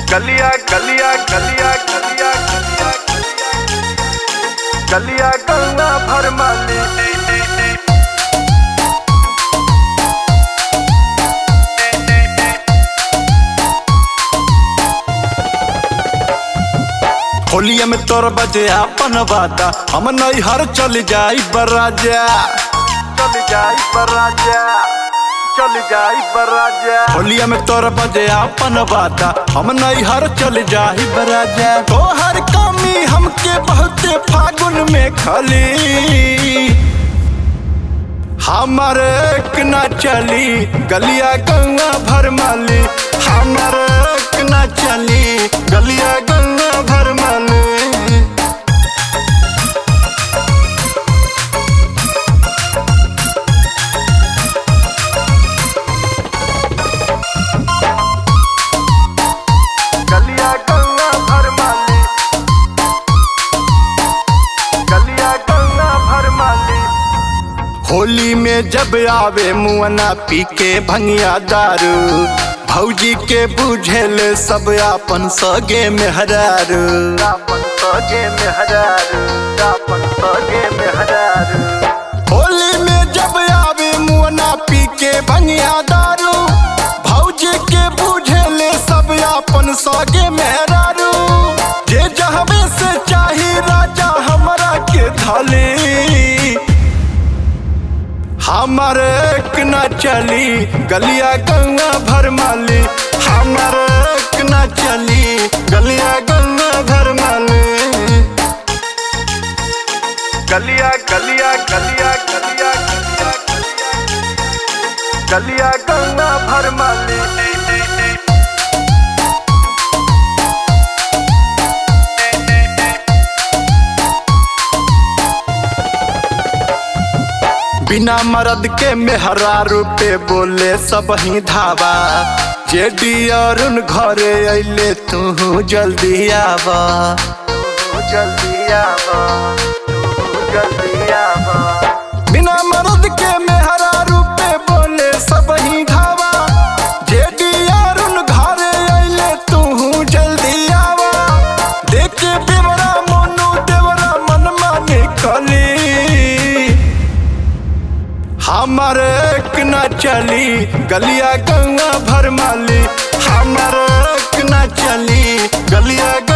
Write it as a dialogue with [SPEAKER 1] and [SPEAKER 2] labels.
[SPEAKER 1] गलिया गलिया गलिया गलिया गलिया गलिया गंगा भर माली
[SPEAKER 2] होलिया में तोर बजे अपन वादा हम नैहर चल जाई बराजा
[SPEAKER 1] चल जाई बराजा चल जाई बराजा
[SPEAKER 2] होलिया में तोर बजे अपन वादा हम नैहर चल जाई बराजा तोहर कमी हमके बहुते फागुन में खली हमर एक ना चली गलिया गंगा भर माली हमर एक ना चली गलिया गंगा भर माली
[SPEAKER 1] गलिया गंगा भर माली गलिया गंगा भर माली
[SPEAKER 2] होली में जब आवे मुअना पी के भंगिया दारू भौजी के बुझेल सब आपन सगे में हरारू
[SPEAKER 1] दापन सगे में हजारू दापन सगे में हजारू
[SPEAKER 2] होली में जब आवे मुअना पी के भंगिया दारू भौजी के बुझेल सब आपन सगे में हरारू जे जहबे से चाही राजा हमरा के थाली हमर एक न चली गलिया गंगा भर माली हमर एक न चली गलिया गंगा भर माली
[SPEAKER 1] गलिया गलिया गलिया गलिया गलिया गलिया गंगा भर माली
[SPEAKER 2] बिना मर्द के मेहरा रूपे बोले सब ही धावा जेडी अरुण घरे अइले तू जल्दी आवा
[SPEAKER 1] तू जल्दी आवा तू जल्दी आवा
[SPEAKER 2] बिना मर्द के मेहरा रूपे बोले सब ही धावा जेडी अरुण घरे अइले तू जल्दी आवा देखे बेवरा मोनू देवरा मन माने कली हमर एक न चली गलिया गंगा भर माली हमर एक न चली गलिया